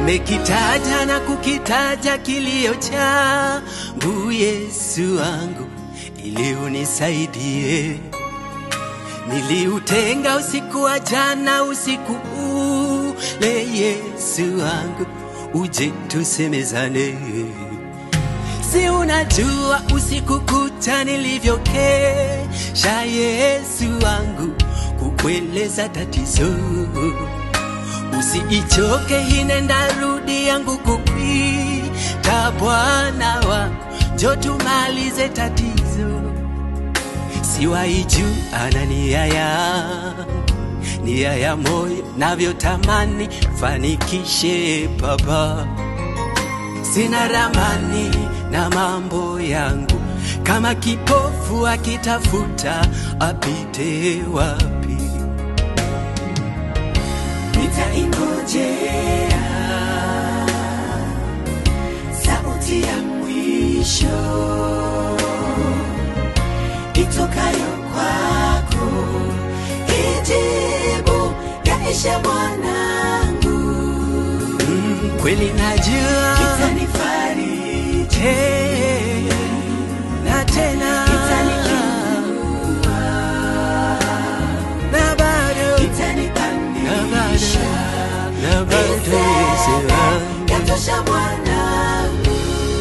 Nimekitaja na kukitaja kilio changu, Yesu wangu, ili unisaidie. Niliutenga usiku wa jana, usiku ule, Yesu wangu, uje tusemezane. Si unajua usiku kucha nilivyokesha, Yesu wangu, kukueleza tatizo. Usiichoke hinenda rudi yangu kukwita, Bwana wangu, njo tumalize tatizo. Siwaiju ana nia yangu, nia ya moyo navyotamani fanikishe Baba sina ramani na mambo yangu, kama kipofu akitafuta apite wapi? nitaingojea sauti ya mwisho itokayo kwako, ijibu yaishe mwanangu, Mm, kweli najua itanifariji, Eh, na tena itaniinua, na bado na itanipandisha, bado na bado Yesu wangu. yatosha mwanangu.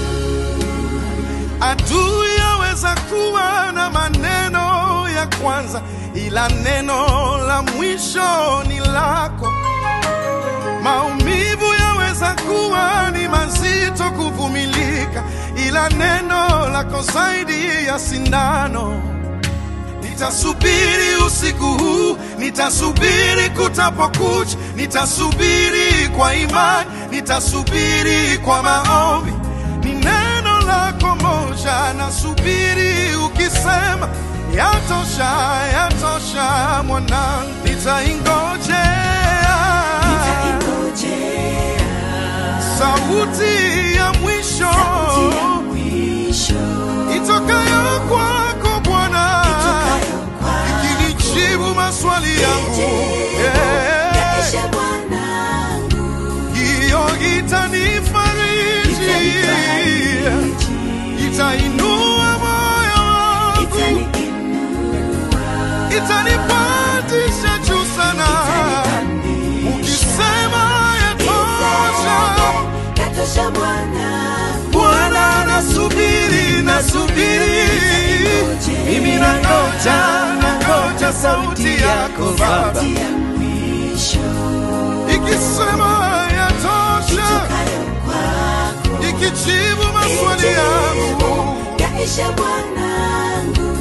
Adui yaweza kuwa na maneno ya kwanza, ila neno la mwisho ni lako. Maumivu yaweza kuwa ni mazito kuvumilika, ila neno lako zaidi ya sindano. Nitasubiri usiku huu, nitasubiri kutapokucha, nitasubiri kwa imani, nitasubiri kwa maombi. Ni neno lako moja, nasubiri ukisema, yatosha, yatosha mwanangu, nitaingojea Nitaingojea sauti ya mwisho sauti ya mwisho itokayo kwako Bwana itokayo kwako, ikinijibu maswali yangu Yeah. yaishe mwanangu, hiyo itanifariji itanifariji, itainua moyo wangu itaniinua, itanipandisha juu sana itanipandisha, ukisema yatosha yatosha mwanangu, Bwana nasubiri nasubiri mimi nangoja nangoja sauti yako Baba sauti ya mwisho ikisema yatosha itokayo kwako, ikijibu maswali yangu yaishe mwanangu,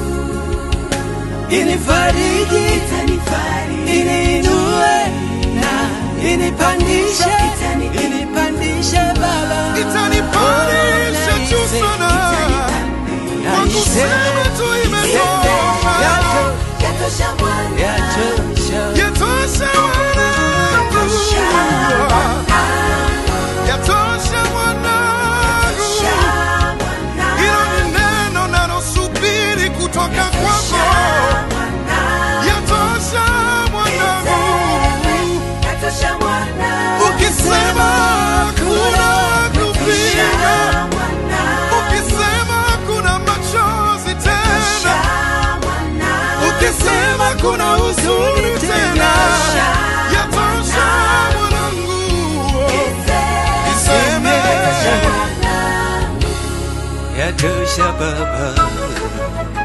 Inifariji, itanifariji, iniinue na inipandishe, inipandishe Baba, itanipandisha juu sana kwa kusema tu imetosha yatosha mwanangu, Yatosha. yatosha mwanangu yatosha mwanangu hilo ni neno nalosubiri kutoka kwako yatosha mwanangu ukisema kuna kupinga ukisema kuna machozi tena ukisema kuna huzuni tena yatosha mwanangu iseme Yatosha Baba,